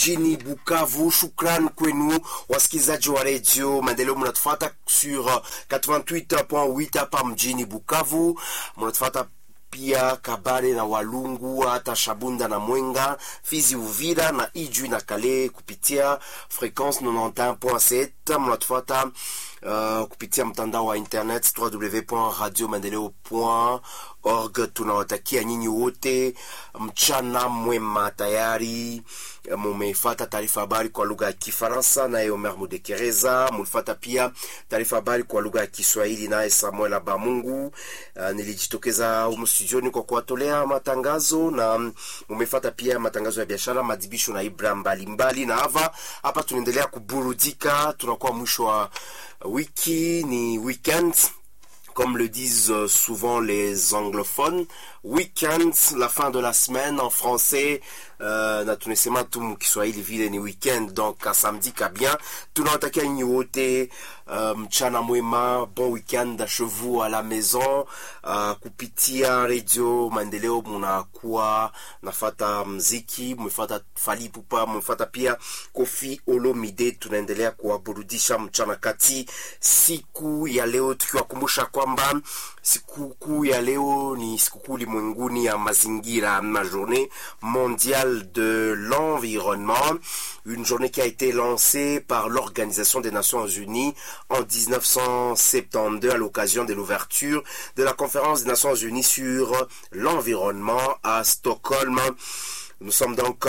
jini Bukavu. Shukran kwenu wasikilizaji wa redio Maendeleo, mnatufata sur 88.8 hapa mjini Bukavu, mnatufata pia Kabare na Walungu, hata Shabunda na Mwenga, Fizi, Uvira na Ijwi na Kale kupitia frequence 91.7. Mnatufuata uh, kupitia mtandao wa internet www.radiomaendeleo.org. Tunawatakia nyinyi wote mchana mwema. Tayari mumefata taarifa habari kwa lugha ya Kifaransa naye Omer Mudekereza. Mulifata pia taarifa habari kwa lugha ya Kiswahili naye Samuel Abamungu. Uh, nilijitokeza humu studioni kwa kuwatolea matangazo na mumefata pia matangazo ya biashara, madibisho na ibra mbalimbali, na hava hapa tunaendelea kuburudika. Tunakuwa mwisho wa wiki, ni weekend comme le disent souvent les anglophones, weekend, la fin de la semaine en français. Uh, na tunasema tu mkiswahili vile ni weekend, donc ka samedi kabien. Tunawatakia nyinyi wote mchana um, mwema, bon weekend chez vous à la maison. Uh, kupitia radio Maendeleo munakuwa nafata mziki, mumefata Fally Ipupa, mumefata pia Koffi Olomide. Tunaendelea kuwaburudisha mchana kati siku ya leo, tukiwakumbusha kwamba sikukuu ya leo ni sikukuu ulimwenguni ya mazingira, ma journée mondiale de l'environnement, une journée qui a été lancée par l'Organisation des Nations Unies en 1972 à l'occasion de l'ouverture de la conférence des Nations Unies sur l'environnement à Stockholm. Nous sommes donc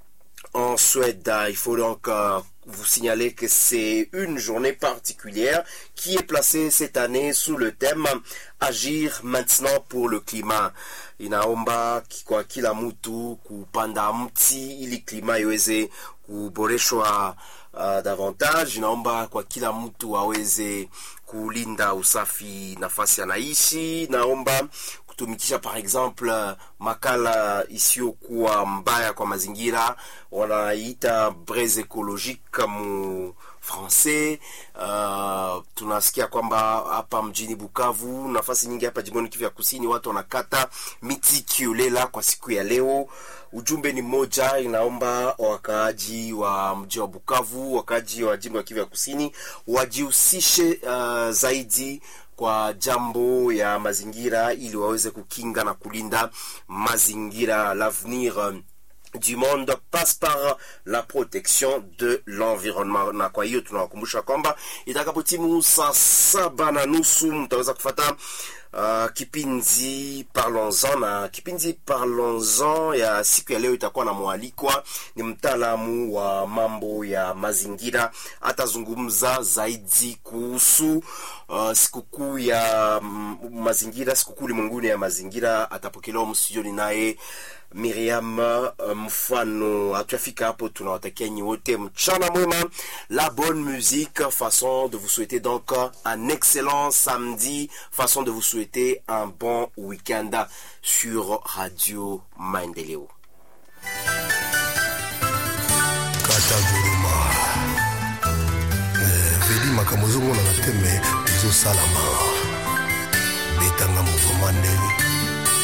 en Suède. Il faut donc vous signaler que c'est une journée particulière qui est placée cette année sous le thème Agir maintenant pour le climat. Inaomba kwa kila mtu kupanda mti ili klima iweze kuboreshwa uh, davantage. Inaomba kwa kila mtu aweze kulinda usafi nafasi anaishi. Naomba kutumikisha par exemple makala isiyokuwa mbaya kwa mazingira, wanaita braise ecologique mu français. Uh, tunasikia kwamba hapa mjini Bukavu, nafasi nyingi hapa jimboni Kivu ya Kusini, watu wanakata miti kiolela kwa siku ya leo. Ujumbe ni moja, inaomba wakaaji wa mji wa Bukavu, wakaaji wa jimbo ya Kivu ya Kusini wajihusishe uh, zaidi kwa jambo ya mazingira ili waweze kukinga na kulinda mazingira. L'avenir du monde passe par la protection de l'environnement. Na kwa hiyo tunawakumbusha kwamba itakapotimu saa saba na nusu mtaweza kufata Uh, kipindi Parlons-en na kipindi Parlons-en ya siku ya leo itakuwa na mwalikwa, ni mtaalamu wa mambo ya mazingira, atazungumza zaidi kuhusu uh, sikukuu ya mm, mazingira, sikukuu ulimwenguni ya mazingira. Atapokelewa mstudioni naye Miriam mfano. Hatuyafika hapo, tunawatakia nyi wote mchana mwema, la bonne musique, façon de vous souhaiter donc un excellent samedi, façon de vous souhaiter un bon week-end sur Radio Maendeleo. kata guruma veli makambo ezomonana te me ezosalama betanga mouvement ndenge